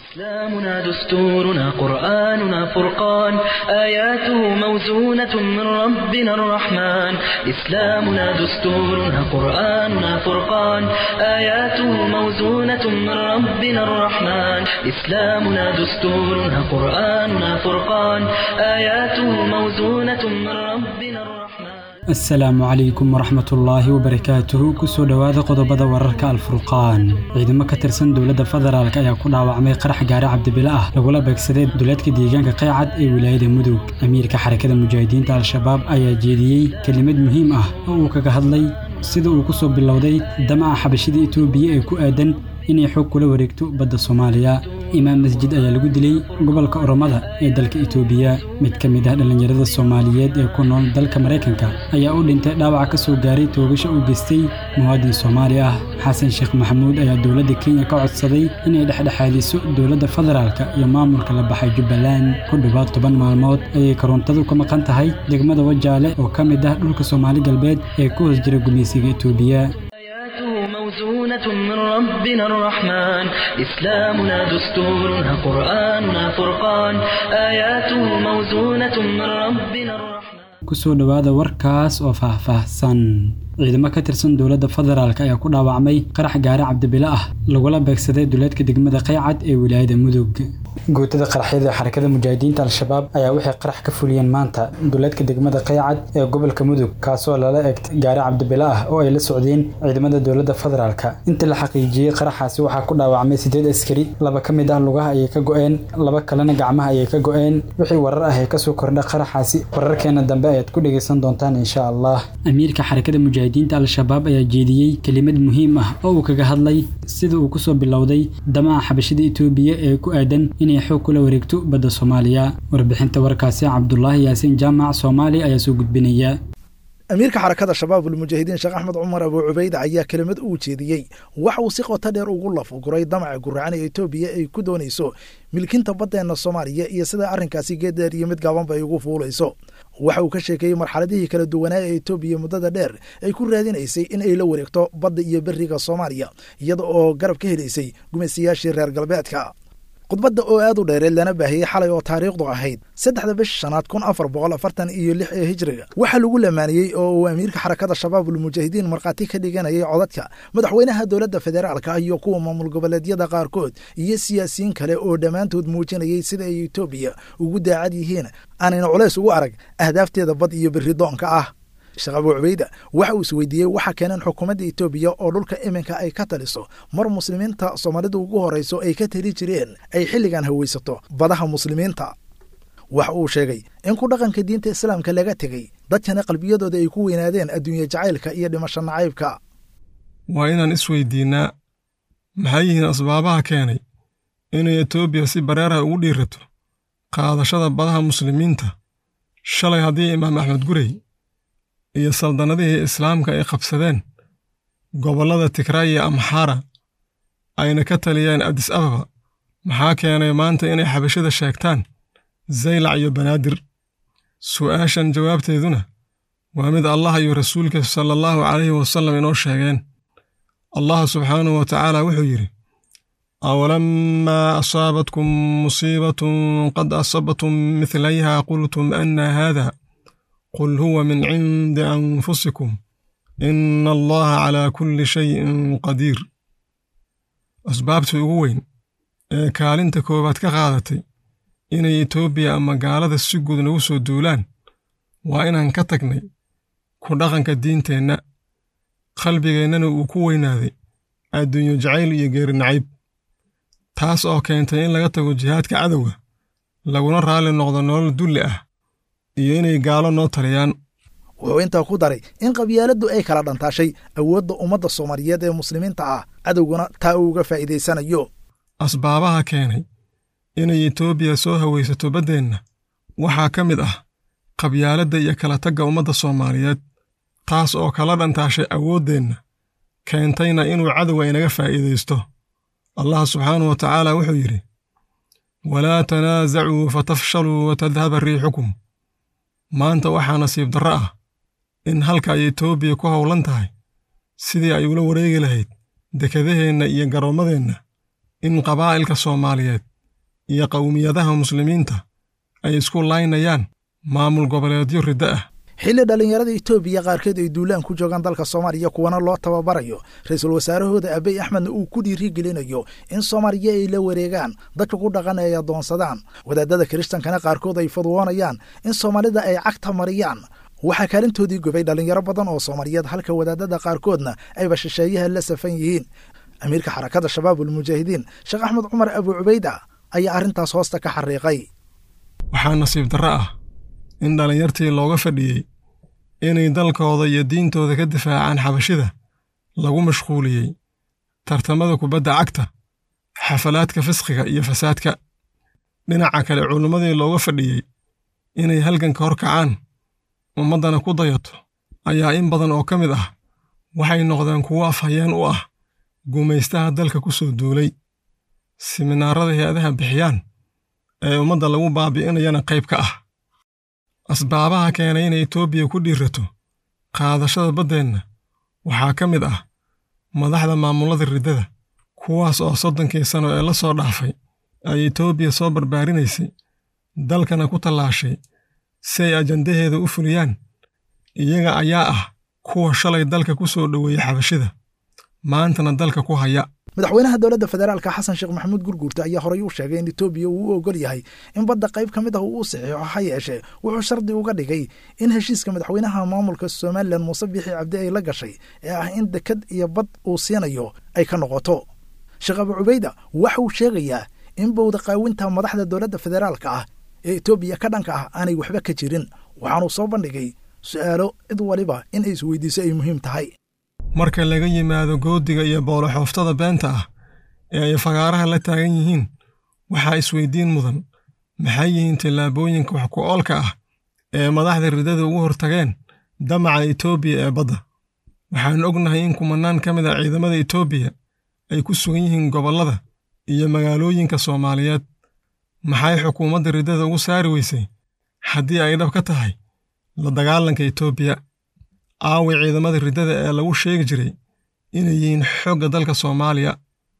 إسلامنا دستورنا قرآننا فرقان آياته موزونة من ربنا الرحمن إسلامنا دستورنا قرآننا فرقان آياته موزونة من ربنا الرحمن إسلامنا دستورنا قرآننا فرقان آياته موزونة من ربنا الرحمن asalaamu calaykum waraxmatullaahi wabarakaatuhu kusoo dhowaada qodobada wararka alfurqaan ciidamo ka tirsan dowladda federaalk ayaa ku dhaawacmay qarax gaari cabdibile ah lagula beegsaday duleedka deegaanka qaycad ee wilaayada mudug amiirka xarakada mujaahidiinta al-shabaab ayaa jeediyey kelimad muhiim ah oo uu kaga hadlay sida uu ku soo bilowday damaca xabashida etoobiya ee ku aadan inay xoog kula wareegto badda soomaaliya imaam masjid ayaa lagu dilay gobolka oromada ee dalka etoobiya mid ka mid ah dhallinyarada soomaaliyeed ee ku nool dalka maraykanka ayaa u dhintay dhaawac ka soo gaaray toogasho uu geystay muwaadin soomaali ah xasan sheekh maxamuud ayaa dowladda kenya ka codsaday inay dhexdhexaadiso dowladda federaalka iyo maamulka la baxay jubbaland ku dhowaad toban maalmood ayay korontadu ka maqan tahay degmada wajaale oo ka mid ah dhulka soomaali galbeed ee ku hoos jira gumaysiga etoobiya آياته موزونة من ربنا الرحمن إسلامنا دستورنا قرآننا فرقان آياته موزونة من ربنا الرحمن kusoo dhowaada warkaas oo faahfaahsan ciidamo ka tirsan dowladda federaalk ayaa ku dhaawacmay qarax gaari cabdibile ah lagula beegsaday duleedka degmada qaycad ee wilaayada mudug guutada qaraxyada xarakada mujaahidiinta al-shabaab ayaa waxay qarax ka fuliyeen maanta duleedka degmada qaycad ee gobolka mudug kaasoo lala egtay gaari cabdibile ah oo ay la socdeen ciidamada dowladda federaalk intii la xaqiijiyey qaraxaasi waxaa ku dhaawacmay sideed askari laba ka mid ah lugaha ayay ka go-een laba kalena gacmaha ayay ka go-een wixii warar ah ee kasoo kordha qaraxaasi wararkeena dambe ayaad ku dhegaysan doontaan insha allah amiirka xarakada mujaahidiinta al-shabaab ayaa jeediyey kelimad muhiim ah oo uu kaga hadlay sida uu kusoo bilowday damaca xabashida etoobiya ee ku aadan inay xoog kula wareegto badda soomaaliya warbixinta warkaasi cabdulaahi yaasiin jaamac soomaali ayaa soo gudbinaya amiirka xarakada shabaabul mujaahidiin sheekh axmed cumar abuu cubayde ayaa kelimad uu jeediyey waxa uu si qoto dheer ugu lafuguray damaca guracan ee etoobiya ay ku doonayso milkinta baddeenna soomaaliya iyo sida arrinkaasi geeddheer iyo mid gaabanba ay ugu fuulayso waxa uu ka sheekeeyey marxaladihii kala duwanaa ee etoobiya muddada dheer ay ku raadinaysay in ay la wareegto badda iyo beriga soomaaliya iyada oo garab ka helaysay gumaystayaashii reer galbeedka khudbadda oo aad u dheereed lana baahiyey xalay oo taariikhdu ahayd saddexda bish shanaad kun afar boqol afartan iyo lix ee hijriga waxaa lagu lamaaniyey oo uu amiirka xarakada shabaabul mujaahidiin markhaati ka dhiganayay codadka madaxweynaha dowladda federaalka iyo kuwa maamul goboleedyada qaarkood iyo siyaasiyiin kale oo dhammaantood muujinayay sida ay etoobiya ugu daacad yihiin aanayna culays ugu arag ahdaafteeda bad iyo berri doonka ah sheekh abuu cubayda waxa uu isweydiiyey waxa keeneen xukuumadda etoobiya oo dhulka iminka ay ka taliso mar muslimiinta soomaalida ugu horrayso ay ka tali jireen ay xilligan hawaysato badaha muslimiinta waxa uu sheegay in ku dhaqanka diinta islaamka laga tegey dadkana qalbiyadooda ay ku weynaadeen adduunye jacaylka iyo dhimasho nacaybka waa inaan isweydiinnaa maxay yihiin asbaabaha keenay inay etoobiya si bareeraha ugu dhiirato qaadashada badaha muslimiinta shalay haddii imaam axmed gurey iyo saldannadihii islaamka ay qabsadeen gobollada tigraay iyo amxaara ayna ka taliyeen adis ababa maxaa keenay maanta inay xabashada sheegtaan zaylac iyo banaadir su'aashan jawaabteeduna waa mid allah iyo rasuulka sala allahu calayhi wasallam inoo sheegeen allah subxaanahu wa tacaala wuxuu yidhi awalamaa asaabatkum musiibatun qad asabatum midlayha qultum anna haada qul huwa min cindi anfusikum ina allaha calaa kulli shayin qadiir asbaabtii ugu weyn ee kaalinta koowaad ka qaadatay inay etoobiya ama gaalada si guud nagu soo duulaan waa inaan ka tagnay ku dhaqanka diinteenna qalbigeennana uu ku weynaaday adduunyo jacayl iyo geeri nacayb taas oo keentay in laga tago jihaadka cadowga laguna raalli noqdo nolol dulli ah iyo inay gaalo noo taliyaan wuxuu intaa ku daray in qabyaaladdu ay kala dhantaashay awoodda ummadda soomaaliyeed ee muslimiinta ah cadowguna taa uu uga faa'iidaysanayo asbaabaha keenay inay etoobiya soo hawaysato baddeenna waxaa ka mid ah qabyaaladda iyo kala tagga ummadda soomaaliyeed taas oo kala dhantaashay awooddeenna keentayna inuu cadowga inaga faa'iidaysto allah subxaanahu wa tacaala wuxuu yidhi walaa tanaasacuu fatafshaluu watadhaba riixukum maanta waxaa nasiib darro ah in halka ay etoobiya ku howlan tahay sidii ay ula wareegi lahayd dekedaheenna iyo garoommadeenna in qabaa'ilka soomaaliyeed iyo qowmiyadaha muslimiinta ay isku laynayaan maamul goboleedyo riddo ah xilli dhallinyarada etoobiya qaarkeed ay duulaan ku joogaan dalka soomaaliya kuwana loo tababarayo ra-iisul wasaarahooda abiy axmedna uu ku dhiirigelinayo in soomaaliya ay la wareegaan dadka ku dhaqan ay adoonsadaan wadaadada kiristankana qaarkood ay fadwoonayaan in soomaalida ay cagta mariyaan waxaa kaalintoodii gubay dhallinyaro badan oo soomaaliyeed halka wadaadada qaarkoodna ayba shisheeyaha la safan yihiin amiirka xarakada shabaabulmujaahidiin sheekh axmed cumar abu cubayda ayaa arrintaas hoosta ka xariiqay waxaa nasiib darro ah in dhallinyartii looga fadhiyey inay dalkooda iyo diintooda ka difaacaan xabashida lagu mashquuliyey tartamada kubadda cagta xafalaadka fisqiga iyo fasaadka dhinaca kale culimmadii looga fadhiyey inay halganka hor kacaan ummaddana ku dayato ayaa in badan oo ka mid ah waxay noqdeen kuwo afhayeen u ah gumaystaha dalka ku soo duulay siminaarada hay-adaha bixiyaan ee ummadda lagu baabi'inayana qayb ka ah asbaabaha keenay inay etoobiya ku dhiirato qaadashada baddeenna waxaa ka mid ah madaxda maamullada riddada kuwaas oo soddonkii sano ee la soo dhaafay ay etoobiya soo barbaarinaysay dalkana ku tallaashay si ay ajandaheeda u fuliyaan iyaga ayaa ah kuwa shalay dalka ku soo dhoweeyey xabashida maantana dalka ku haya madaxweynaha dowladda federaalka xasan sheekh maxamuud gurguurta ayaa horey u sheegay in etoobiya uu u ogol yahay in badda qayb ka mid ah uu u saxiixo ha yeeshee wuxuu shardi uga dhigay in heshiiska madaxweynaha maamulka somalilan muuse biixi cabdi ay la gashay ee ah in dekad iyo bad uu siinayo ay ka noqoto sheekh abu cubayda waxa uu sheegayaa in bowda qaawinta madaxda dowladda federaalka ah ee etoobiya ka dhanka ah aanay waxba ka jirin waxaanuu soo bandhigay su'aalo cid waliba in ay isweydiiso ay muhiim tahay marka laga yimaado goodiga iyo booloxooftada beenta ah ee ay fagaaraha la taagan yihiin waxaa isweydiin mudan maxay yihiin tallaabooyinka wax ku oolka ah ee madaxda riddada ugu hortageen damaca etoobiya ee badda waxaan ognahay in kumanaan ka mid a ciidamada etoobiya ay ku sugan yihiin gobollada iyo magaalooyinka soomaaliyeed maxay xukuumadda riddada ugu saari weysay haddii ay dhab ka tahay la dagaalanka etoobiya aawi ciidamada riddada ee lagu sheegi jiray inay yihiin xoogga dalka soomaaliya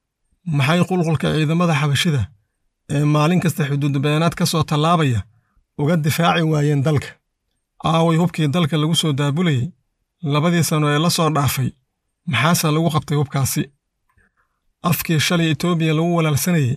maxay qulqulka ciidamada xabashida ee maalin kasta xuduudbeenaad ka soo tallaabaya uga difaaci waayeen dalka aaway hubkii dalka lagu soo daabulayey labadii sano ee la soo dhaafay maxaase lagu qabtay hubkaasi afkii shalay etoobiya lagu walaalsanayey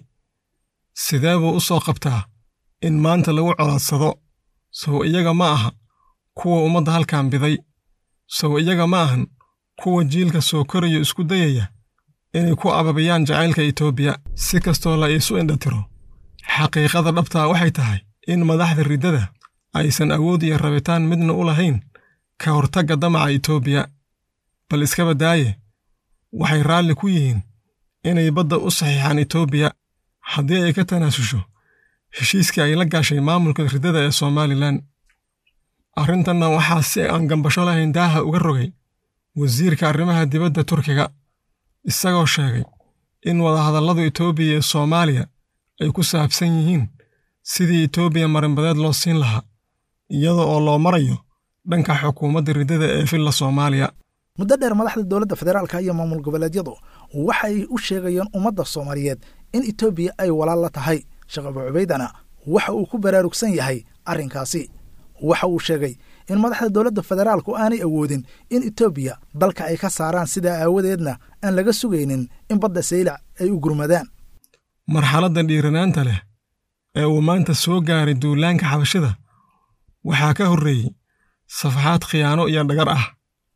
sidee buu u soo qabtaa in maanta lagu colaadsado sow iyaga ma aha kuwa ummadda halkan biday sow iyaga ma ahan kuwa jiilka soo korayo isku dayaya inay ku ababiyaan jacaylka etoobiya si kastoo la iisu indhatiro xaqiiqada dhabtaa waxay tahay in madaxda riddada aysan awood iyo rabitaan midna u lahayn ka hortagga damaca etoobiya bal iskaba daaye waxay raalli ku yihiin inay badda u saxiixaan etoobiya haddii ay ka tanaasusho heshiiskii ay la gaashay maamulka riddada ee somalilan arrintanna waxaa si aan gambasho lahayn daaha uga rogay wasiirka arrimaha dibadda turkiga isagoo sheegay in wadahadalladu etoobiya iyo soomaaliya ay ku saabsan yihiin sidii etoobiya marinbadeed loo siin lahaa iyada oo loo marayo dhanka xukuumadda riddada ee filla soomaaliya muddo dheer madaxda dowladda federaalka iyo maamul goboleedyadu waxa ay u sheegayeen ummadda soomaaliyeed in etoobiya ay walaal la tahay sheekh abu cubaydana waxa uu ku baraarugsan yahay arrinkaasi waxa uu sheegay in madaxda dowladda federaalku aanay awoodin in etoobiya dalka ay ka saaraan sidaa aawadeedna aan laga sugaynin in badda saylac ay u gurmadaan marxaladda dhiiranaanta leh ee uu maanta soo gaaray duulaanka xabashida waxaa ka horreeyey safaxaad khiyaano iyo dhagar ah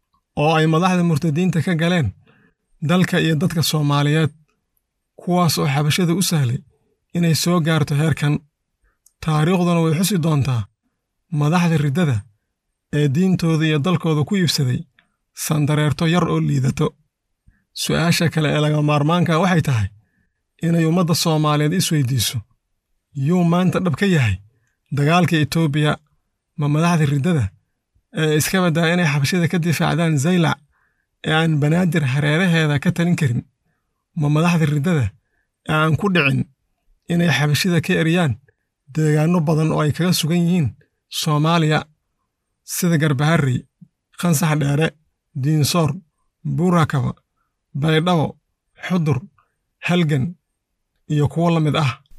oo ay madaxda murtadiinta ka galeen dalka iyo dadka soomaaliyeed kuwaas oo xabashada u sahlay inay soo gaarto heerkan taariikhduna way xusi doontaa madaxda riddada ee diintooda iyo dalkooda ku iibsaday sandareerto yar oo liidato su'aasha kale ee laga maarmaanka waxay tahay inay ummadda soomaaliyeed isweydiiso yuu maanta dhab ka yahay dagaalka etoobiya ma madaxda riddada ee iska baddaa inay xabashida ka difaacdaan zaylac ee aan banaadir hareeraheeda ka talin karin ma madaxda riddada ee aan ku dhicin inay xabashida ka eriyaan deegaanno badan oo ay kaga sugan yihiin soomaaliya sida garbaharrey khansax dheere diinsoor buurakaba baydhabo xudur halgan iyo kuwo la mid ah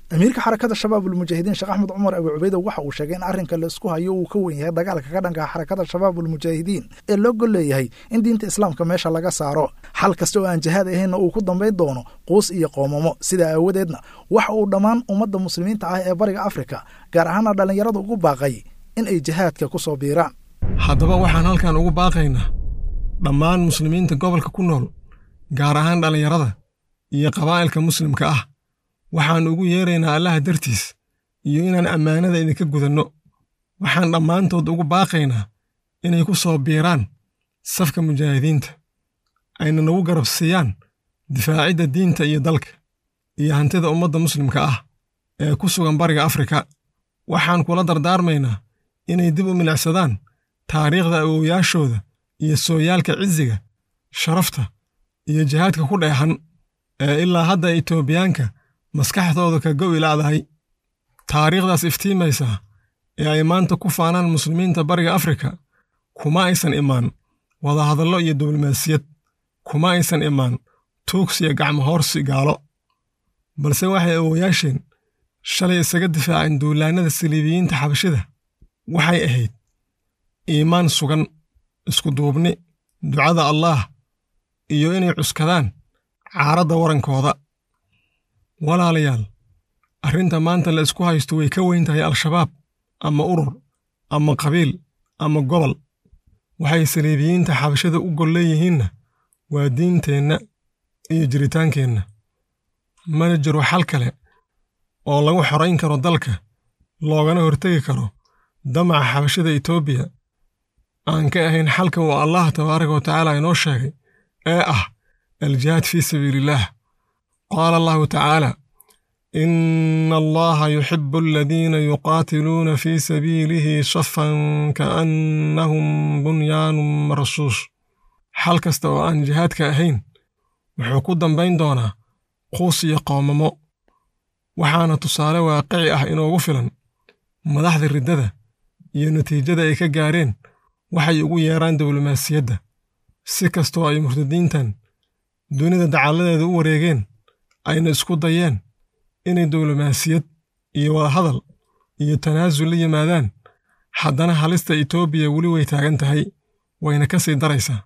amiirka xarakada shabaabulmujaahidiin sheekh axmed cumar abu cubeyda waxa uu sheegay in arrinka laisku hayo uu ka wen yahay dagaalka ka dhanka xarakada shabaabulmujaahidiin ee loo gol leeyahay in diinta islaamka meesha laga saaro xal kasta oo aan jihaad ahaynna uu ku dambayn doono quus iyo qoomamo sidaa aawadeedna waxa uu dhammaan ummadda muslimiinta ah ee bariga afrika gaar ahaana dhallinyarada ugu baaqay in ay jihaadka ku soo biiraan haddaba waxaan halkan ugu baaqaynaa dhammaan muslimiinta gobolka ku nool gaar ahaan dhallinyarada iyo qabaa'ilka muslimka ah waxaan ugu yeeraynaa allaha dartiis iyo inaan ammaanada idinka gudanno waxaan dhammaantood ugu baaqaynaa inay ku soo biiraan safka mujaahidiinta ayna nagu garab siiyaan difaacidda diinta iyo dalka iyo hantida ummadda muslimka ah ee ku sugan bariga afrika waxaan kula dardaarmaynaa inay dib u milicsadaan taariikhda awowyaashooda iyo sooyaalka ciziga sharafta iyo jihaadka ku dheexan ee ilaa hadda itoobiyaanka maskaxdooda ka gowi la'dahay taariikhdaas iftiimaysaa ee ay maanta ku faanaan muslimiinta bariga afrika kuma aysan imaan wadahadallo iyo diblomaasiyad kuma aysan imaan tuugsiya gacmo hoorsi gaalo balse waxay awowayaasheen shalay isaga difaaceen duulaannada saliibiyiinta xabashida waxay ahayd iimaan sugan iskuduubni ducada allaah iyo inay cuskadaan caaradda warankooda walaalayaal arrinta maanta la isku haysto way ka weyn tahay al-shabaab ama urur ama qabiil ama gobol waxay saliibiyiinta xabashada u gol leeyihiinna waa diinteenna iyo jiritaankeenna mana jiro xal kale oo lagu xorayn karo dalka loogana hortegi karo damaca xabashada etoobiya aan ka ahayn xalka uu allah tabaaraka wa tacaala inoo sheegay ee ah aljihaad fii sabiiliillaah qaala allahu tacaala ina allaha yuxibu aladiina yuqaatiluuna fii sabiilihi safan kaannahum bunyaanun marsuus xal kasta oo aan jihaadka ahayn wuxuu ku dambayn doonaa quus iyo qoomamo waxaana tusaale waaqici ah inoogu filan madaxda riddada iyo natiijada ay ka gaareen waxay ugu yeeraan diblomaasiyadda si kastoo ay murtadiintan dunida dacalladeeda u wareegeen ayna isku dayeen inay diblomaasiyad iyo wadahadal iyo tanaasul la yimaadaan haddana halista etoobiya weli way taagan tahay wayna ka sii daraysaa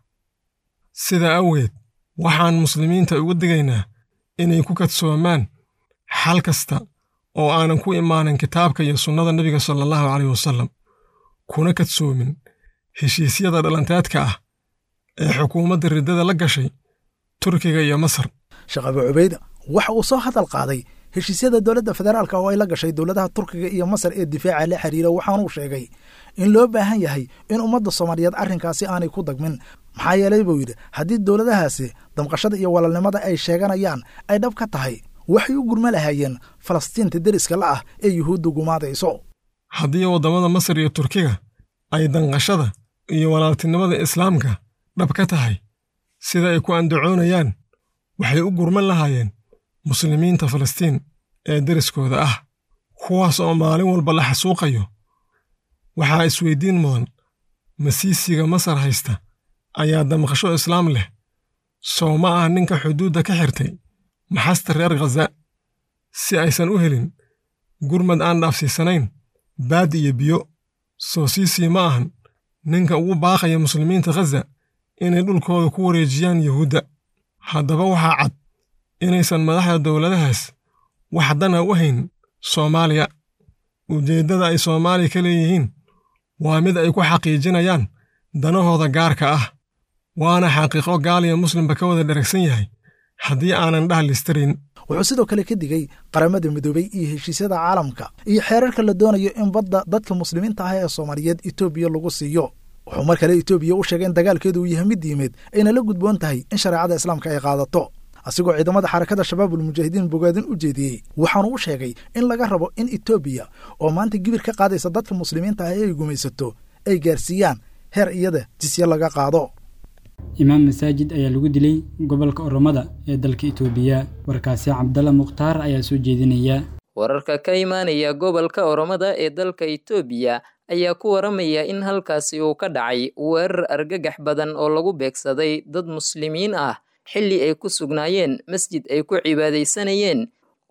sidaa awgeed waxaan muslimiinta ugu digaynaa inay ku kadsoomaan xal kasta oo aanan ku imaanin kitaabka iyo sunnada nebiga sala allahu caleyh wasallam kuna kadsoomin heshiisyada dhalanteedka ah ee xukuumadda riddada la gashay turkiga iyo masar sheekh abu cubeyda waxa uu soo hadal qaaday heshiisyada dowladda federaalka oo ay la gashay dowladaha turkiga iyo masar ee difaaca la xiriira waxaanuu sheegay in loo baahan yahay in ummadda soomaaliyeed arrinkaasi aanay ku dagmin maxaa yeelay buu yidhi haddii dowladahaasi damqashada iyo walaalnimada ay sheeganayaan ay dhab ka tahay waxay u gurma lahaayeen falastiinta deriska la ah ee yuhuuddu gumaadayso haddii waddamada masar iyo turkiga ay danqashada iyo walaaltinimada islaamka dhab ka tahay sida ay ku andacoonayaan waxay u gurman lahaayeen muslimiinta falastiin ee deriskooda ah kuwaas oo maalin walba la xasuuqayo waxaa isweyddiin mudan masiisiga masar haysta ayaa damqasho islaam leh sow ma ah ninka xuduudda ka xirtay maxasta reer khaza si aysan u helin gurmad aan dhaafsiisanayn baad iyo biyo soo siisii ma ahan ninka ugu baaqaya muslimiinta khaza inay dhulkooda ku wareejiyaan yuhuudda haddaba waxaa cad inaysan madaxda dowladahaas wax dana u hayn soomaaliya ujeeddada ay soomaaliya ka leeyihiin waa mid ay ku xaqiijinayaan danahooda gaarka ah waana xaqiiqo gaaliya muslimba ka wada dheragsan yahay haddii aanan dhahlistarin wuxuu sidoo kale ka digay qaramada midoobey iyo heshiisyada caalamka iyo xeerarka la doonayo in badda dadka muslimiinta ah ee soomaaliyeed etoobiya lagu siiyo wuxuu mar kale etoobiya u sheegay in dagaalkeedu uu yahay mid diimeed ayna la gudboon tahay in shareecada islaamka ay qaadato asigoo ciidamada xarakada shabaabulmujaahidiin bogaadin u jeediyey waxaanu u sheegay in laga rabo in etoobiya oo maanta gibir ka qaadaysa dadka muslimiinta ah ee ay gumaysato ay gaarsiiyaan heer iyada jisye laga qaado imaam masaajid ayaa lagu dilay gobolka oromada ee dalka itoobiya warkaasi cabdalla mukhtaar ayaa soo jeedinaya wararka ka imaanaya gobolka oromada ee dalka itoobiya ayaa ku waramaya in halkaasi uu ka dhacay weerar argagax badan oo lagu beegsaday dad muslimiin ah xilli ay ku sugnaayeen masjid ay ku cibaadaysanayeen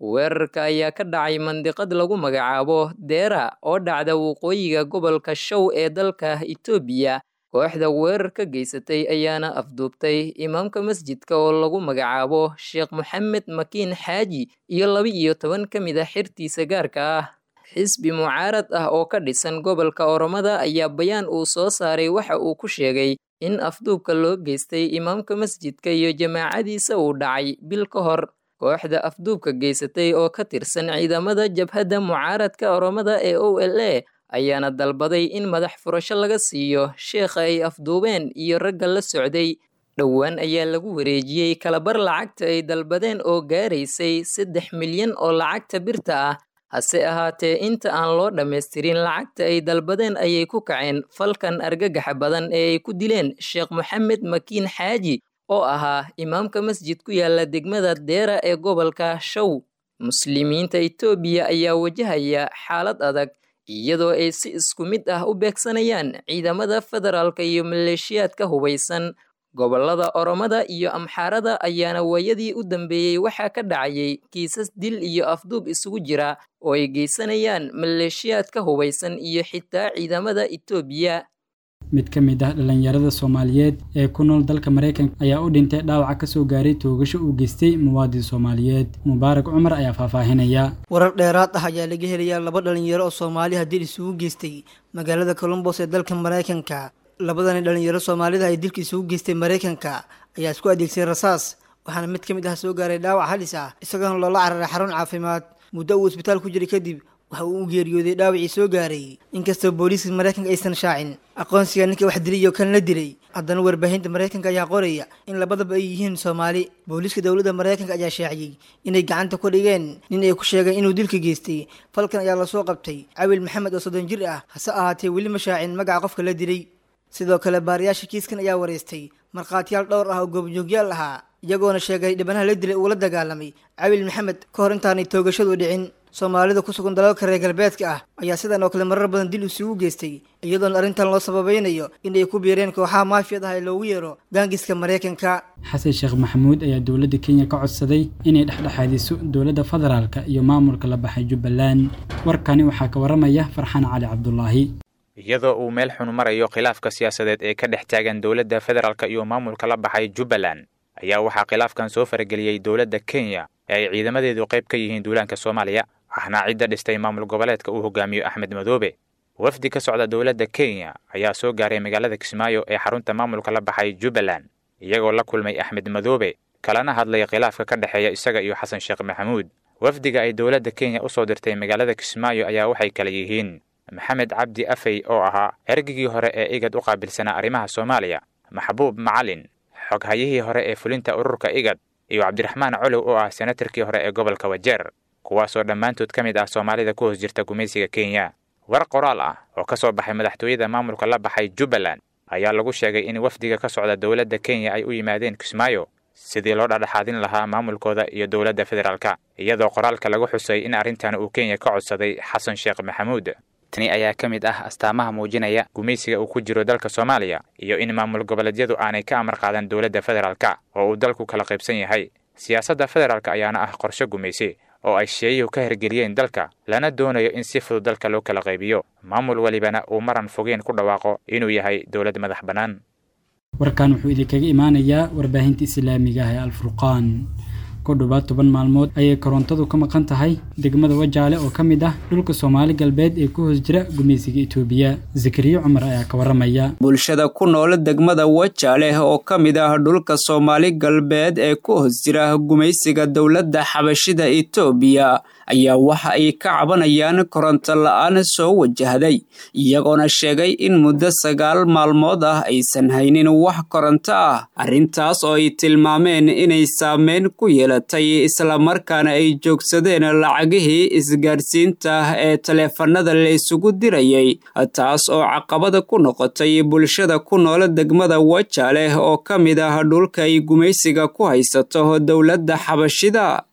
weerarka ayaa ka dhacay mandiqad lagu magacaabo deera oo dhacda waqooyiga gobolka show ee dalka itoobiya kooxda weerar ka geysatay ayaana afduubtay imaamka masjidka oo lagu magacaabo sheekh moxamed makiin xaaji iyo laba iyo toban ka mid a xirtiisa gaarka ah xisbi mucaarad ah oo ka dhisan gobolka oromada ayaa bayaan uu soo saaray waxa uu ku sheegay in afduubka loo geystay imaamka masjidka iyo jamaacadiisa uu dhacay bil ka hor kooxda afduubka geysatay oo ka tirsan ciidamada jabhadda mucaaradka oromada ee o l a ayaana dalbaday in madax furasho laga siiyo sheekha ay afduubeen iyo ragga la socday dhowaan ayaa lagu wareejiyey kalabar lacagta ay dalbadeen oo gaaraysay saddex milyan oo lacagta birta ah hase ahaatee inta aan loo dhammaystirin lacagta ay dalbadeen ayay ku kaceen falkan argagaxa badan ee ay ku dileen sheekh moxamed makiin xaaji oo ahaa imaamka masjid ku yaala degmada deera ee gobolka show muslimiinta itoobiya ayaa wajahaya xaalad adag iyadoo ay si isku mid ah u beegsanayaan ciidamada federaalka iyo maleeshiyaadka hubaysan gobolada oromada iyo amxaarada ayaana waayadii u dambeeyey waxaa ka dhacayay kiisas dil iyo afduub isugu jira oo ay geysanayaan maleeshiyaadka hubaysan iyo xitaa ciidamada itoobiya mid ka mid ah dhallinyarada soomaaliyeed ee ku nool dalka maraykanka ayaa u dhintay dhaawaca ka soo gaaray toogasho uu geystay muwaadin soomaaliyeed mubaarak cumar ayaa faahfaahinaya warar dheeraad ah ayaa laga helayaa laba dhalinyaro oo soomaaliha dil isugu geystay magaalada colombos ee dalka maraykanka labadani dhalinyaro soomaalida ay dilka isugu geystay maraykanka ayaa isku adeegsaday rasaas waxaana mid ka mid ah soo gaaray dhaawac halis ah isagoona loola cararay xarun caafimaad muddo uu isbitaal ku jiray kadib waxa uu u geeriyooday dhaawacii soo gaaray inkastoo booliiska maraykanka aysan shaacin aqoonsiga ninka wax dilay iyo kan la dilay haddana warbaahinta maraykanka ayaa qoraya in labadaba ay yihiin soomaali booliiska dowladda maraykanka ayaa shaaciyey inay gacanta ku dhigeen nin ay ku sheegeen inuu dilka geystay falkan ayaa lasoo qabtay cawil maxamed oo soddon jir ah hase ahaatee weli ma shaacin magaca qofka la dilay sidoo kale baariyaasha kiiskan ayaa wareystay markhaatiyaal dhowr ah oo goobjoogyaal ahaa iyagoona sheegay dhibanaha la dilay uula dagaalamay cawil maxamed ka hor intaanay toogashadu dhicin soomaalida ku sugan dalalka reer galbeedka ah ayaa sidan oo kale marar badan dil isugu geystay iyadoona arrintan loo sababaynayo inay ku biireen kooxaha maafiyad ah ee loogu yeero gaangiska maraykanka xasan sheekh maxamuud ayaa dowladda kenya ka codsaday inay dhexdhexaadiso dowladda federaalka iyo maamulka la baxay jubbaland warkani waxaa ka waramaya farxaan cali cabdulaahi iyadoo uu meel xun marayo khilaafka siyaasadeed ee ka dhex taagan dowladda federaalk iyo maamulka la baxay jubbaland ayaa waxaa khilaafkan soo farageliyey dowladda kenya ee ay ciidamadeedu qayb ka yihiin duulaanka soomaaliya waxna cidda dhistay maamul goboleedka uu hogaamiyo axmed madoobe wafdi ka socda dowladda kenya ayaa soo gaaray magaalada kismaayo ee xarunta maamulka la baxay jubbaland iyagoo la kulmay axmed madoobe kalana hadlay khilaafka ka dhexeeya isaga iyo xasan sheekh maxamuud wafdiga ay dowladda kenya u soo dirtay magaalada kismaayo ayaa waxay kala yihiin maxamed cabdi afey oo ahaa ergigii hore ee igad u qaabilsanaa arrimaha soomaaliya maxbuub macalin xoghayihii hore ee fulinta ururka igad iyo cabdiraxmaan colow oo ah senatarkii hore ee gobolka wajeer kuwaasoo dhammaantood ka mid ah soomaalida ku hoos jirta gumaysiga kenya war qoraal ah oo ka soo baxay madaxtooyada maamulka la baxay jubbaland ayaa lagu sheegay in wafdiga ka socda dowladda kenya ay u yimaadeen kismaayo sidii loo dhadhexaadin lahaa maamulkooda iyo dowladda federaalka iyadoo qoraalka lagu xusay in arrintan uu kenya ka codsaday xasan sheekh maxamuud tani ayaa ka mid ah astaamaha muujinaya gumaysiga uu ku jiro dalka soomaaliya iyo in maamul goboleedyadu aanay ka amar qaadan dowladda federaalka oo uu dalku kala qaybsan yahay siyaasadda federaalka ayaana ah qorshe gumaysi oo ay sheeyuhu ka hirgeliyeen dalka lana doonayo in si fudud dalka loo kala qaybiyo maamul welibana uu maran fogeen ku dhawaaqo inuu yahay dowlad madax bannaan warkan wuxuu idinkaga imaanayaa warbaahinta islaamiga ah ee alfurqaan ku dhowaad toban maalmood ayay korontadu ka maqan tahay degmada wajaale oo ka mid ah dhulka soomaali galbeed ee ku hoos jira gumaysiga itoobiya zakariya cumar ayaa ka waramaya bulshada ku nool degmada wajaale oo ka mid ah dhulka soomaali galbeed ee ku hoos jira gumaysiga dowladda xabashida itoobiya ayaa waxa ay ka cabanayaan koronto la-aan soo wajahday iyagoona sheegay in muddo sagaal maalmood ah aysan haynin wax koronto ah arrintaas oo ay tilmaameen inay saameyn ku yeelatay islamarkaana ay joogsadeen lacagihii isgaadhsiinta ee taleefanada la isugu dirayay taas oo caqabada ku noqotay bulshada ku nool degmada wajaale oo ka mid ah dhulka ay gumaysiga ku haysato dowladda xabashida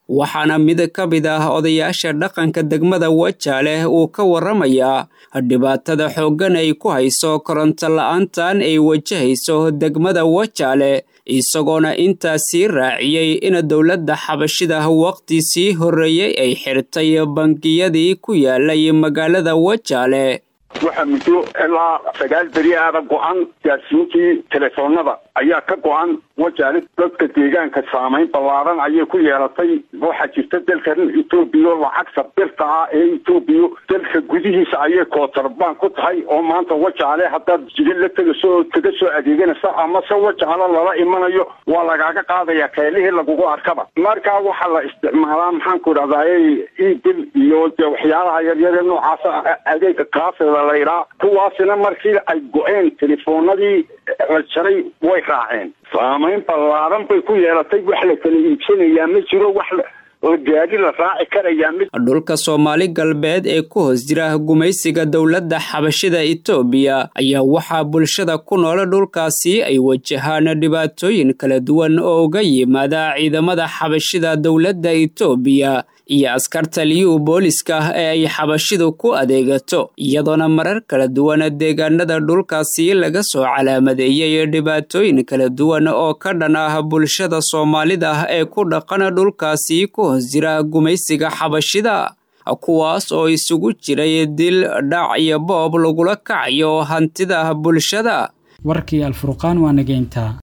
waxaana mid ka mid ah odayaasha dhaqanka degmada wajaale uu ka warramayaa dhibaatada xooggan ay ku hayso koronto la-aantan ay wajahayso degmada wajaale isagoona intaasii raaciyey in dowladda xabashida waqti sii horreeyey ay xirtay bangiyadii ku yaalay magaalada wajaale waxaa muddo ilaa sagaal beri aada go-an gaadsiintii telefoonada ayaa ka go-an wajaale dadka deegaanka saamayn ballaaran ayay ku yeelatay waxaa jirta dalkan etoobiya lacagta birta ah ee etoobiya dalka gudihiisa ayay kootarban ku tahay oo maanta wajaale haddaad jidin la tegaso oo kaga soo adeeganaysa amase wajaale lala imanayo waa lagaaga qaadaya keelihii lagugu arkaba markaa waxaa la isticmaalaa maxaanku idhahdaa ebil iyo dee waxyaalaha yaryare noocaasa adeega kaafida la idhaa kuwaasina markii ay go-een telefoonadii la jaray way raaceen saamayn ballaaran bay ku yeelatay wax la kala iibsanayaa ma jiro wax gaadi la raaci karayaa mi dhulka soomaali galbeed ee ku hoos jira gumaysiga dowladda xabashida etoobiya ayaa waxaa bulshada ku nool dhulkaasi ay wajahaan dhibaatooyin kala duwan oo uga yimaada ciidamada xabashida dowladda etoobiya iyo askarta liyu booliska ee ay xabashidu ku adeegato iyadoona marar kala duwan deegaanada dhulkaasi laga soo calaamadeeyey dhibaatooyin kala duwan oo ka dhan ah bulshada soomaalida ee ku dhaqan dhulkaasi ku hoos jira gumaysiga xabashida kuwaas oo isugu jiray dil dhac iyo boob lagula kacayo hantida bulshada warkii alfurqaan waa nageynta